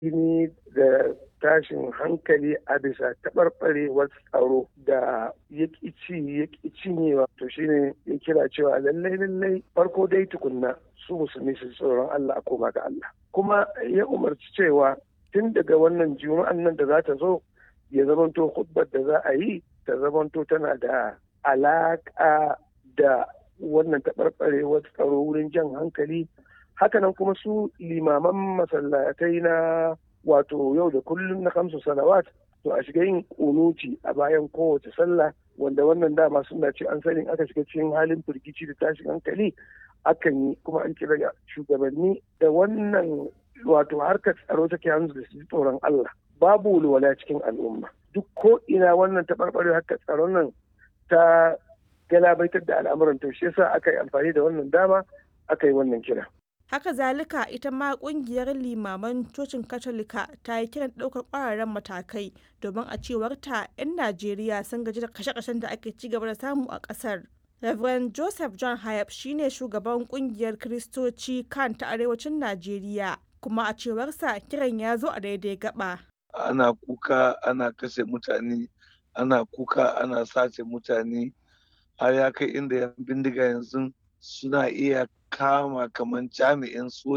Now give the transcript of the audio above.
ni da tashin hankali a bisa taɓarɓarewar tsaro da ya ci ya cinyewa to shine ya kira cewa lallai lallai farko dai tukunna su musulmi su tsoron Allah a koma ga Allah kuma ya umarci cewa tun daga wannan juma'an nan da za ta zo ya zamanto hudbar da za a yi ta zamanto tana da alaƙa da wannan taɓarɓarewar tsaro wurin jan hankali hakanan kuma su limaman masallatai na wato yau da kullum na kamsu salawat to a shiga yin kunuti a bayan kowace sallah wanda wannan dama suna ce an sani aka shiga cikin halin firgici da tashin hankali akan yi kuma an kira shugabanni da wannan wato harkar tsaro take hannu da su tsoron Allah babu walwala cikin al'umma duk ko ina wannan taɓarɓare harkar tsaron nan ta galabaitar da al'amuran to shi yasa aka yi amfani da wannan dama aka yi wannan kira haka zalika ita ma kungiyar limaman cocin katolika ta yi kiran ɗaukar ƙwararren matakai domin a cewar ta 'yan najeriya sun gaji da kashe-kashen da ake ci gaba da samu a ƙasar Reverend Joseph John Hayab shine shugaban kungiyar Kiristoci kan ta arewacin Najeriya kuma a cewarsa kiran ya zo a daidai gaba. Ana kuka ana kashe mutane, ana kuka ana sace mutane har ya kai inda yan bindiga yanzu suna iya kama kamar jami'in soja